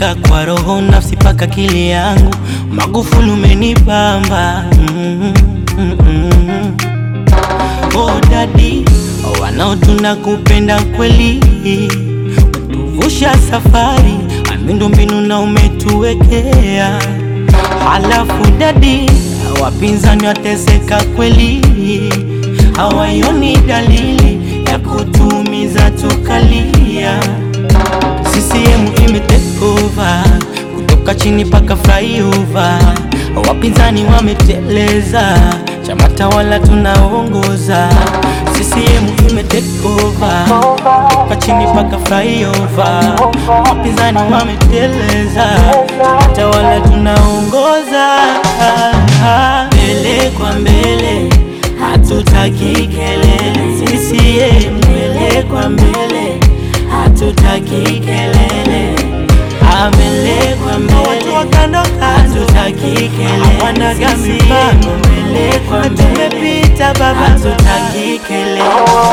umeniteka kwa roho, nafsi paka akili yangu. Magufuli umenibamba mm, mm, mm. Oh dadi, wanaotuna kupenda kweli, tuvusha safari, miundo mbinu na umetuwekea. Halafu dadi, wapinzani wateseka kweli, hawaioni dalili ya kutumiza tukalia. CCM ime take over kutoka chini paka flyover, wapinzani wameteleza, chama tawala tunaongoza. CCM ime take over kutoka chini paka flyover, wapinzani wameteleza, chama tawala tunaongoza. Mbele kwa mbele, hatutaki kelele. CCM mbele kwa mbele hatutaki kelele, mbele kwa mbele, hatutaki kelele, wanaga mipango mbele kwa mbele, tumepita baba, hatutaki kelele.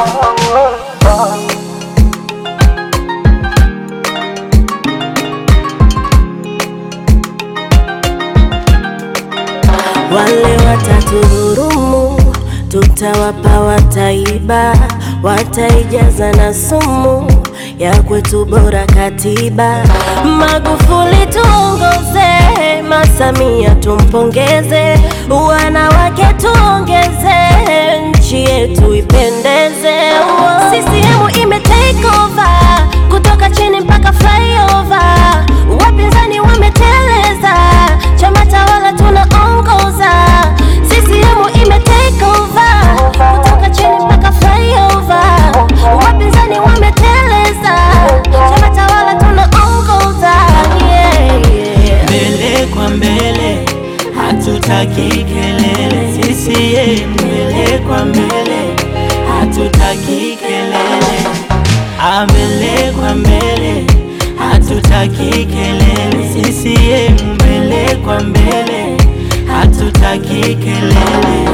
Wale watatudhurumu, tutawapa, wataiba, wataijaza na sumu ya kwetu bora katiba. Magufuli tuongoze, Masamia tumpongeze, wanawake tuongeze, nchi yetu ipendeze. CCM ime take over kutoka chini mpaka flyover, wapinzani wameteleza, chama tawala tunaongoza. CCM ime take over kutoka chini mpaka flyover, wapinzani wameteleza, chama tawala tunaongoza. Yeah, yeah. Mbele kwa mbele, hatutaki kelele. CCM mbele kwa mbele, hatutaki kelele. Ah, Mbele kwa mbele, hatutaki kelele. CCM mbele kwa mbele, hatutaki kelele.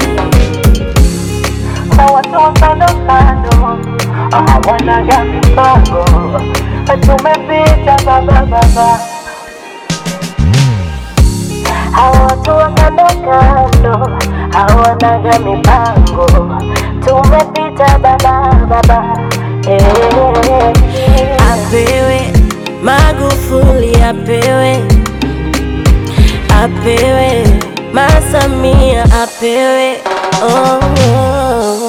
Kwa watu wa kando kando hawanaga mipango, tumepita baba baba. Hawa watu wa kando kando hawanaga mipango, tumepita baba baba. Eh. Apewe Magufuli, apewe apewe Masamia, apewe oh, oh.